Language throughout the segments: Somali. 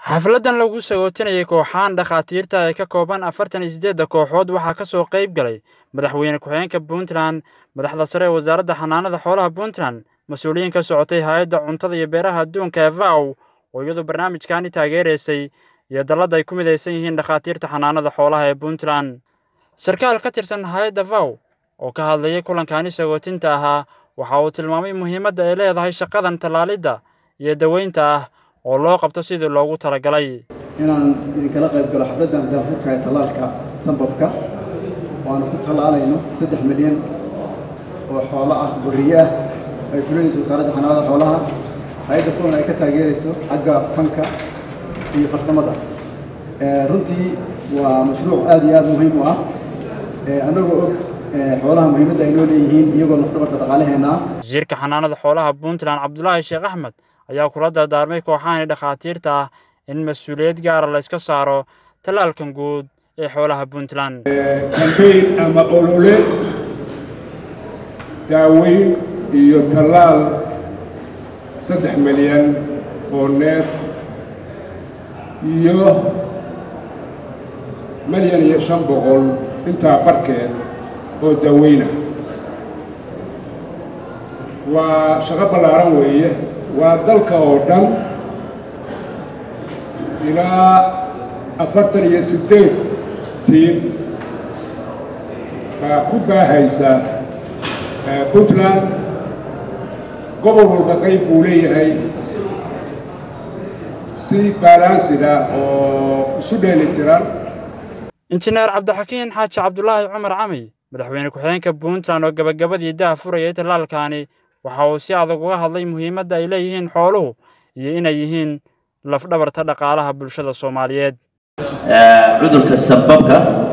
xafladan lagu sagootinayay kooxahan dhakhaatiirta ee ka kooban afartan iyo siddeedda kooxood waxaa ka soo qayb galay madaxweyne ku-xigeenka puntland madaxda sare ee wasaaradda xanaanada xoolaha puntland mas-uuliyiin ka socotay hay-adda cuntada iyo beeraha adduunka ee vow oo iyadu barnaamijkaani taageeraysay iyo dallada ay ku midaysan yihiin dhakhaatiirta xanaanada xoolaha ee puntland sarkaal ka tirsan hay-adda vow oo ka hadlayay kulankaani sagootinta ahaa waxa uu tilmaamay muhiimadda ay leedahay shaqadan tallaalidda iyo daweynta ah oo loo qabto sidii loogu talagalay inaan idinkala qayb galo xafladdan daafurka ee tallaalka sambabka waanu ku tallaalayno saddex milyan oo xoolo ah boriye ah ay fulinayso wasaaradda xanaanada xoolaha hay-adda foon ay ka taageerayso xagga fanka iyo farsamada runtii waa mashruuc aad iyo aad muhiim u ah annagoo og xoolaha muhiimadda ay noo leeyihiin iyagoo lafdhabarta dhaqaalaheenna ah wasiirka xanaanada xoolaha puntland cabdulaahi sheekh axmed ayaa kula dardaarmay kooxahani dhakhaatiirta ah in mas-uuliyad gaara la yska saaro tallaalkan guud ee xoolaha puntland kambayn ama olole daaweyn iyo tallaal saddex milyan oo neef iyo milyan iyo shan boqol intaa barkeed oo daaweyna waa shaqo ballaaran weeye waa dalka oo dhan ilaa afartan iyo siddeed tiim baa ku baahaysa puntland gobol walba qayb buu leeyahay si baalaansiga oo isu dheeli tiran injineer cabdixakiin xaaji cabdulaahi cumar cami madaxweyne ku-xigeenka puntland oo gabagabadii daha furayay tallaalkaani waxa uu si adag uga hadlay muhiimadda ay leeyihiin xooluhu iyo inay yihiin lafdhabarta dhaqaalaha bulshada soomaaliyeed cudurka sababka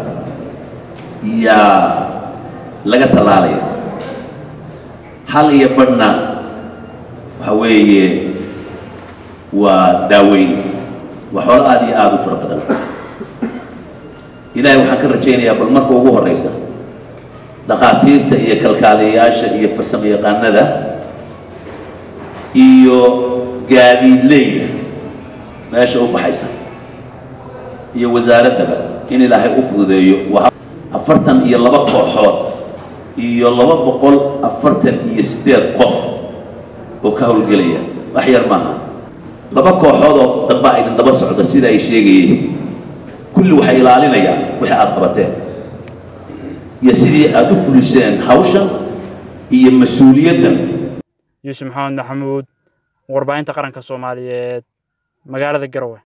yaa laga tallaalaya hal iyo badhna waxa weeye waa daaweyn waa xoolo aada iyo aada u fara badan ilaahay waxaan ka rajaynayaa bal marka ugu horraysa dhakhaatiirta iyo kalkaaliyayaasha iyo farsamo yaqaanada iyo gaadiidleyda meesha u baxaysa iyo wasaaraddaba in ilaahay u fududeeyo waa afartan iyo laba kooxood iyo laba boqol afartan iyo siddeed qof oo ka howlgelaya wax yar maaha laba kooxood oo dambaa idin daba socda sida ay sheegayeen kulli waxay ilaalinayaan wixii aada qabateen iyo sidii aada u fuliseen hawshan iyo mas-uuliyaddan yuusuf maxamed maxamuud warbaahinta qaranka soomaaliyeed magaalada garowe